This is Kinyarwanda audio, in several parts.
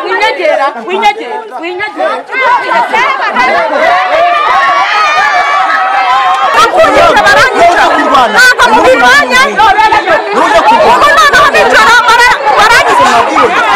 winyegera winyegera winyegera bakunyica baranyica ntabwo mubivanye ubwo noneho bicara baranyica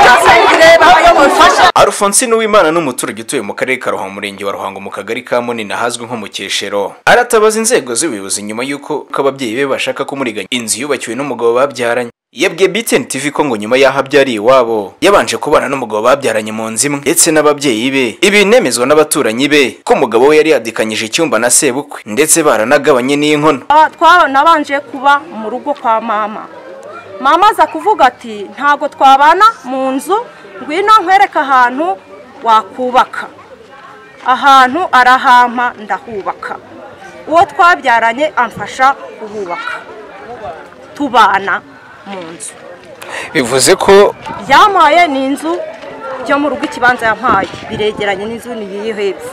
byose bireba ayo mufasha alphonsine uwimana ni umuturage utuye mu karere ka ruhango umurenge wa ruhango mu kagari ka munini ahazwi nko mu cyeshero aratabaza inzego z'ubuyobozi nyuma y'uko ko ababyeyi be bashaka kumuriganya inzu yubakiwe n'umugabo babyaranye yabwiye btn tv ko ngo nyuma y'aho abyariye iwabo yabanje kubana n'umugabo babyaranye mu nzu imwe ndetse n'ababyeyi be ibi nemezwa n'abaturanyi be ko umugabo we yari yadikanyije icyumba na sebukwe ndetse baranagabanye n'inkono nabanje kuba mu rugo kwa mama mama aza kuvuga ati ntabwo twabana mu nzu ngwino nkwereke ahantu wakubaka ahantu arahampa ndahubaka uwo twabyaranye amfasha kuhubaka tubana mu nzu bivuze ko yampaye ni inzu yo mu rugo ikibanza yampaye biregeranye n'inzu niyo hepfo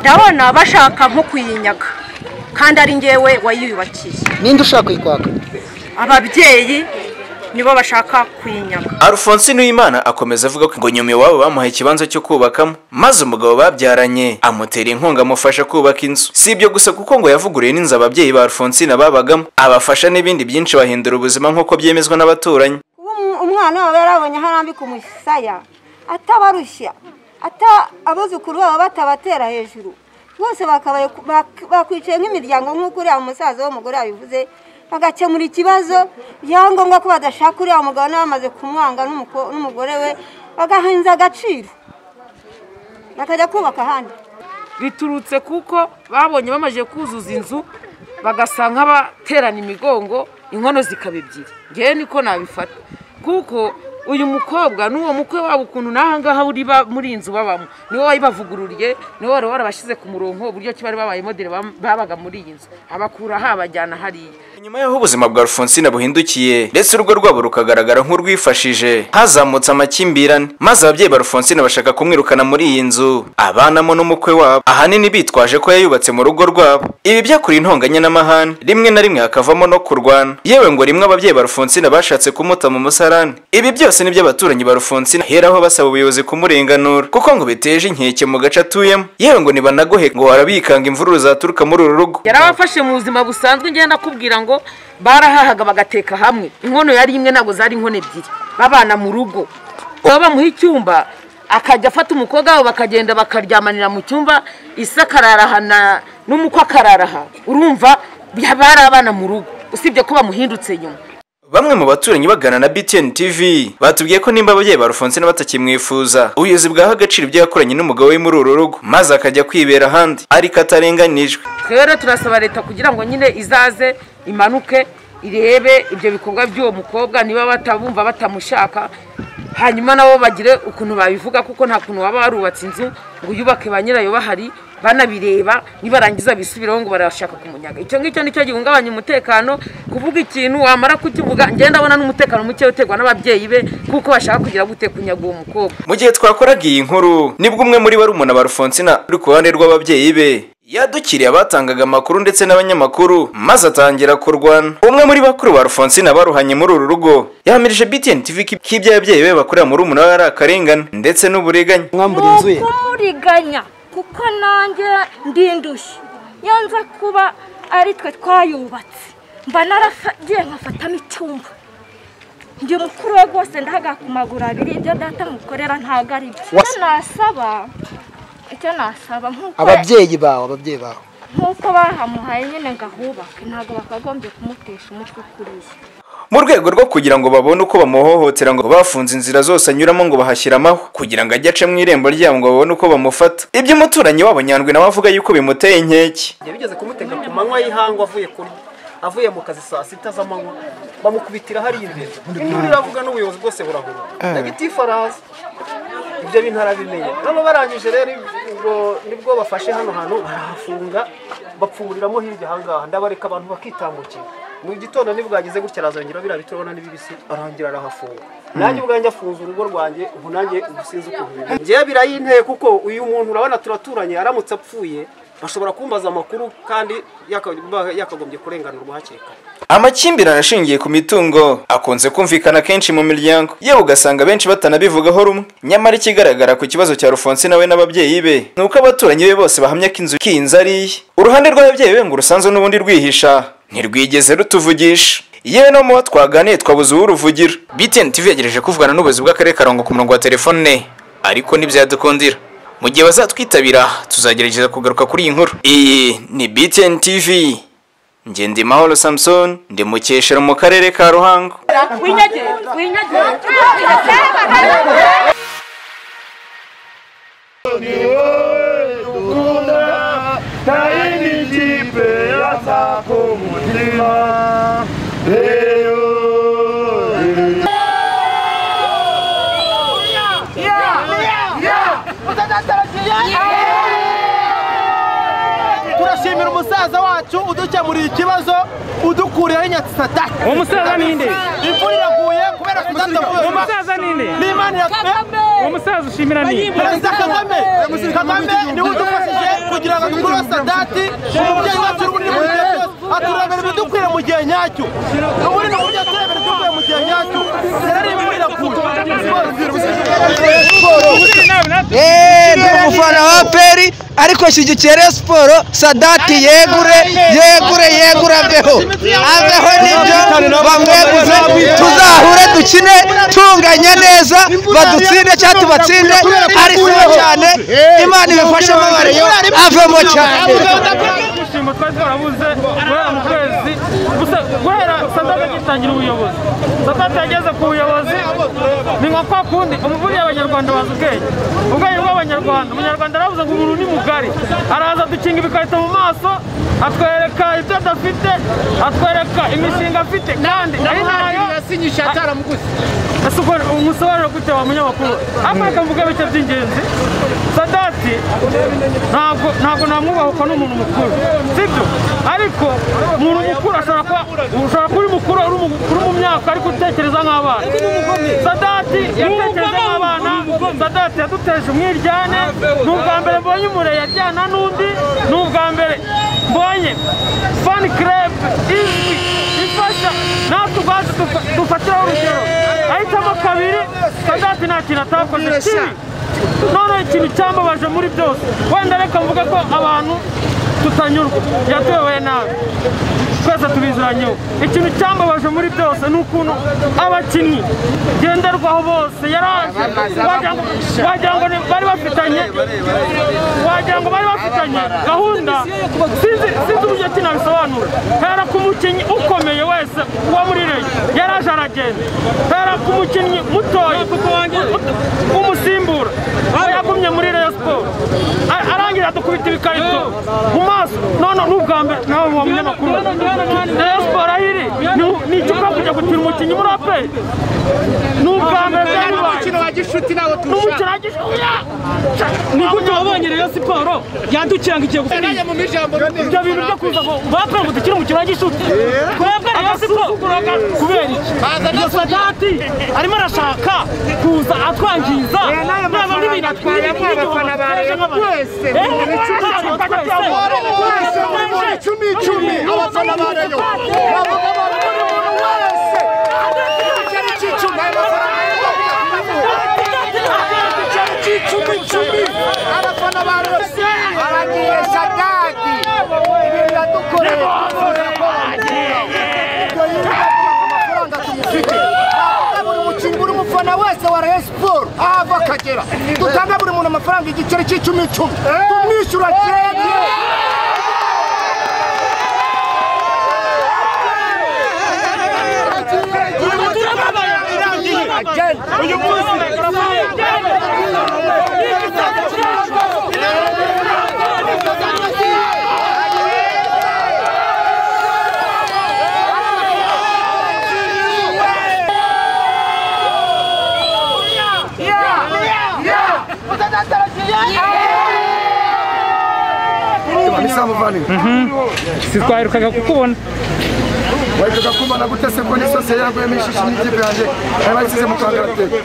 ndabona bashaka nko kuyinyaga kandi ari ngewe wayiyubakiye ninde ushaka kuyikwaka ababyeyi nibo bashaka kuyinyaga alphonsine uwimana akomeza avuga ko ngo nyuma iwabo bamuhaye ikibanza cyo kubakamo maze umugabo babyaranye amutera inkunga amufasha kubaka inzu si ibyo gusa kuko ngo yavuguruye n'inzu ababyeyi ba alphonsine babagamo abafasha n'ibindi byinshi bahindura ubuzima nk'uko byemezwa n'abaturanyi kuba umu- umwana wabo yarabonye aho arambika umusaya atabarushya ata abuzukuru babo batabatera hejuru bose bakabaye ku- bak- bakwicaye nk'imiryango nk'uko uriya musaza w'umugore yabivuze bagakemura ikibazo byangombwa ko badashaka uriya mugabo n'abamaze kumwanga n'umuko- n'umugore we bagahinza agaciro bakajya kubaka ahandi biturutse kuko babonye bamaze kuzuza inzu bagasa nk'abaterana imigongo inkono zikaba ebyiri ngewe niko nabifata kuko uyu mukobwa n'uwo mukwe wabo ukuntu n'aha ngaha uri ba- muri iyi nzu babamo niwe wayibavugururiye niwe wari warabashyize ku murongo uburyo ki bari babaye modere bam- babaga muri iyi nzu abakura aha abajyana hariya nyuma y'aho ubuzima bwa alphonsine buhindukiye ndetse urugo rwabo rukagaragara nk'urwifashije hazamutse amakimbirane maze ababyeyi ba alphonsine bashaka kumwirukana muri iyi nzu abanamo n'umukwe wabo ahanini bitwaje ko yayubatse mu rugo rwabo ibi byakuruye intonganya n'amahane rimwe na rimwe hakavamo no kurwana yewe ngo rimwe ababyeyi ba alphonsine bashatse kumuta mu musarani ibi byose ni by'abaturanyi ba alphonsine heraho basaba ubuyobozi kumurenganura kuko ngo biteje inkeke mu gace atuyemo yewe ngo nibanagohe ngo warabikanga imvururu zaturuka muri uru rugo yarabafashe mu buzima busanzwe ngenda nakubwira ngo barahahaga bagateka hamwe inkono yari imwe ntabwo zari inkono ebyiri babana mu rugo baba bamuha icyumba akajya afata umukobwa wabo bakagenda bakaryamanira mu cyumba isi akararaha na- n'umukwe akararaha urumva bari abana mu rugo usibye ko bamuhindutse nyuma Bamwe mu baturanyi bagana na BTN TV batubwiye ko nimba ababyeyi ba Alphonsine batakimwifuza ubuyobozi bwaha agaciro ibyo yakoranye n'umugabo we muri uru rugo maze akajya kwibera ahandi ariko atarenganijwe twebwe rero turasaba leta kugira ngo nyine izaze imanuke irebe ibyo bikorwa by'uwo mukobwa niba batabumva batamushaka hanyuma nabo bagire ukuntu babivuga kuko nta kuntu waba warubatse inzu ngo uyubake ba nyirayo bahari banabireba nibarangiza bisubireho ngo barashaka kumunyaga icyo ngicyo nicyo gihungabanya umutekano kuvuga ikintu wamara kukivuga ngenda abona n'umutekano muke uterwa n'ababyeyi be kuko bashaka kugira gute kunyaga uwo mukobwa mu gihe twakoraga iyi nkuru nibwo umwe muri barumuna ba Alphonsine uri ku ruhande rw'ababyeyi be yadukiriye abatangaga amakuru ndetse n'abanyamakuru maze atangira kurwana umwe muri bakuru ba Alphonsine baruhanye muri uru rugo yahamirije BTN TV ko iby'ababyeyi be bakorera muri umuna ari akarengane ndetse n'uburiganya mwambura inzu ye kumuriganya kuko nanjye ndi indushyi yanza kuba ari twe twayubatse mba naragiye nkafatamo icyumba ndi mukuru we rwose ndahaga ku maguru abiri ibyo data mukorera ntabwo ari byo icyo Was- nasaba icyo nasaba nk'uko ababyeyi bawe ababyeyi bawe nk'uko bahamuhaye nyine ngo ahubake ntabwo bakagombye kumutesha umutwe kuriya mu rwego rwo kugira ngo babone uko bamuhohotera ngo bafunze inzira zose anyuramo ngo bahashyire amahwa kugira ngo ajye ace mu irembo ryabo ngo babone uko bamufata ibyo umuturanyi wabo nyandwi nawe avuga yuko bimuteye inkeke Njye bigeze kumutega ku manywa y'ihangu avuye kurya avuye mu kazi saa sita z'amanywa bamukubitira hariya imbere induru iravuga n'ubuyobozi bwose burahura nagiti faraza ibyo bintu arabimenya hano barangije rero ubwo nibwo bafashe hano hantu barahafunga bapfuburiramo hirya ahangaha ndabareka abantu bakitambukira mu gitondo nibwageze gutya arazongera biriya biturabona n'ibibisi arangira arahafunga nanjye ubwanjye afunze urugo rwanjye ubu nanjye ubu sinzi ukuntu bimeze. Njyewe birayinteye kuko uyu muntu urabona turaturanye aramutse apfuye bashobora kumbaza amakuru kandi yaka- yakagombye kurenganurwa hakiri kare amakimbirane ashingiye ku mitungo akunze kumvikana kenshi mu miryango yewe ugasanga benshi batanabivugaho rumwe nyamara ikigaragara ku kibazo cya rufonsina we n'ababyeyi be ni uko abaturanyi be bose bahamya ko inzu k'inzu ari iye uruhande rw'ababyeyi be ngo urusanzwe n'ubundi rwihisha ntirwigeze rutuvugisha yewe no mu bo twaganiye twabuze uw'uruvugiro btn tv yegereje kuvugana n'ubuyobozi bw'akarere karongo ku murongo wa telefone ariko ntibyadukundira mu gihe bazatwitabira tuzagerageza kugaruka kuri iyi nkuru iyi ni btn tv njye ndi mahoro samson ndi mukeshero mu karere ka ruhango twinyagire twinyagire turashimira umusaza wacu udukemuriye ikibazo udukuriyeho inyatsata uwo musaza ninde imvura iraguye kubera kudatavuye uwo musaza ninde n'imana iraguye uwo musaza ushimira ninde perezida kagame kagame niwe udufashije kugira ngo dukure sadati umubyeyi wacu n'ubundi mu gihe cyose aturebera ibidukwira mu gihe nyacyo ubundi ni uburyo aturebera ibidukwira mu gihe nyacyo rero imvura iraguye Eh, ndi umufana wa peri ariko shyigikiye Rayon siporo sadati yegure yegure yegure aveho aveho nibyo bamweguze tuzahure dukine tunganye neza badutsinde cyangwa tubatsinde ari siwe cyane imana ibifashemo bareyo avemo cyane Ishimwe twari twarabuze guhera mu kwezi gusa guhera sadaka agitangira ubuyobozi sadaka yageze ku buyobozi ni nka kwa kundi umuvuri y'abanyarwanda bazi ubwenge ubwenge bw'abanyarwanda umunyarwanda aravuze ngo umuntu ni mugari araza adukinga ibikarito mu maso atwereka ibyo adafite atwereka imishinga afite kandi ari nayo yasinyisha ataramuguze ese ubwo umusobanuro gute wa munyamakuru ariko reka mvuge ibice by'ingenzi sadati ntabwo ntabwo namwubaha uko ni umuntu mukuru sibyo ariko umuntu mukuru ashobora kuba ushobora kuba uri mukuru uri mu- uri mu myaka ariko utekereza nk'abana sadati yatekereza nk'abana sadati yaduteje umwiryane ni ubwa mbere mbonye umure yaryana n'undi ni ubwa mbere mbonye fani kerebe izwi ifasha natwe ubwacu dufa- dufatiraho urugero ahitamo kabiri sadati nta kintu atakoze kibi none ikintu cyambabaje muri byose wenda reka mvuge ko abantu tutanyurwa yatuyobeye nabi twese tubizuranyeho ikintu cyambabaje muri byose ni ukuntu abakinnyi ngenderwaho bose yaraje wagira ngo- wagira ngo ni- bari bafitanye wagira ngo bari bafitanye gahunda sinzi sinzi uburyo ki nabisobanura hera ku mukinnyi ukomeye wese uba muri reyo yaraje aragenda hera ku mukinnyi mutoya umusimbura aho yagumye muri reyo siporo A- arangira dukubita ibikarito mu maso none ni ubwa mbere nawe wa munyamakuru reyo siporo aho iri ni- ni ikigo kujya gutira umukinnyi muri aperi ni ubwa mbere byari bibaye wa gishuti nawe n'umukino wa gishuya ni gute wabonye reyo siporo yandukiye ngo igiye gusinya mu ijambo ibyo bintu byo kuza ngo bakora ngo dukire umukino wa gishuti twebwe rayon siporo kubera iki iyo sadati arimo arashaka kuza atwangiza ntabwo n'ibintu atwaye abafana ba rayon twese wese buri muntu icumi icumi abafana ba rayo bavuga bari buri muntu wese igiceri cy'icumi abafana ba Rayon. igiceri cy'icumi icumi abafana ba rayo aragiye sadadi ibintu biradukoreye ibyo yirira ku mafaranga tumufite Ahabwa buri mukinnyi buri mufana wese wa rayo siporo aho ava akagera dutanga buri muntu amafaranga igiceri cy'icumi icumi tumwishyura cyeye uyu munsi Samuvani. si twaherukaga kukubona wahitaga kumara gute se ko n'isose yaguyemo ishishi n'ikipe yanjye bari bayisize mu kandaratego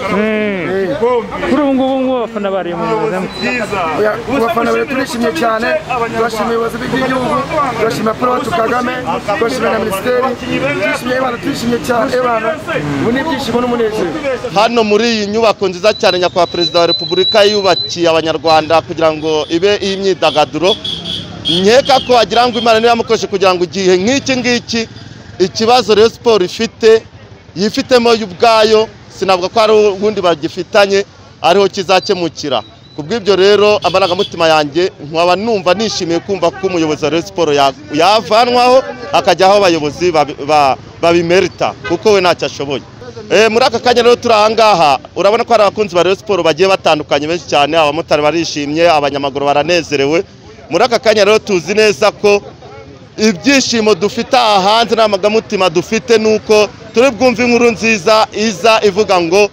kuri ubu ngubu nk'abafana bari mu buzima abafana bari turishimye cyane turashimira ubuyobozi bw'igihugu turashimira paul wacu kagame turashimira na minisiteri turishimye abantu turishimye cyane abantu ubu ni ibyishimo n'umunezero hano muri iyi nyubako nziza cyane nyakubahwa perezida wa repubulika yubakiye abanyarwanda kugira ngo ibe iy'imyidagaduro nkeka ko wagira ngo imana niba yamukoreshe kugira ngo igihe nk'iki ngiki ikibazo rero siporo ifite yifitemo yo ubwayo sinavuga ko hari ubundi bagifitanye ariho kizakemukira ku bw'ibyo rero amarangamutima yanjye nkaba numva nishimiye kumva ko umuyobozi wa rero siporo ya- yavanwaho akajyaho abayobozi babi- ba- babimerita kuko we ntacyo ashoboye Eh, muri aka kanya rero turi ahangaha urabona ko hari abakunzi ba Rayon Sport bagiye batandukanye benshi cyane abamotari barishimye abanyamaguru baranezerewe muri aka kanya rero tuzi neza ko ibyishimo dufite aha hanze n'amagamutiba dufite ni uko turi bwumve inkuru nziza iza ivuga ngo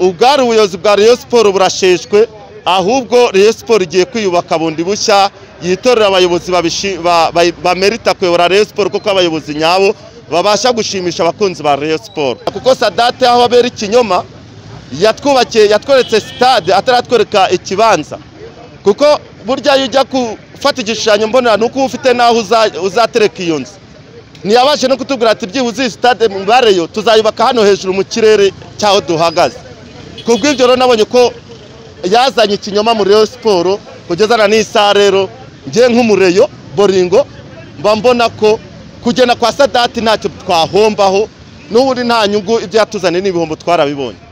ubwari ubuyobozi bwa Rayon Sport burasheshwe ahubwo Rayon Sport igiye kwiyubaka bundi bushya yitorera abayobozi babishi- ba- ba- bamerita kuyobora Rayon Sport kuko abayobozi nyabo babasha gushimisha abakunzi ba Rayon Sport kuko Sadate aho abera ikinyoma yatwubakiye yatweretse stade ataratwereka ikibanza kuko burya iyo ujya gufata igishushanyo mbonera ni uko uba ufite n'aho uza- uzatereka iyo nzu ntiyabashe no kutubwira ati byibuze iyi sitade mubareyo tuzayubaka hano hejuru mu kirere cy'aho duhagaze ku bw'ibyo rero nabonye ko yazanye ikinyoma muri Rayon siporo kugeza na n'isaha rero njye nk'umureyo boringo mba mbona ko kugenda kwa sadati ntacyo twahombaho n'ubundi nta nyungu ibyo yatuzaniye n'ibihombo twarabibonye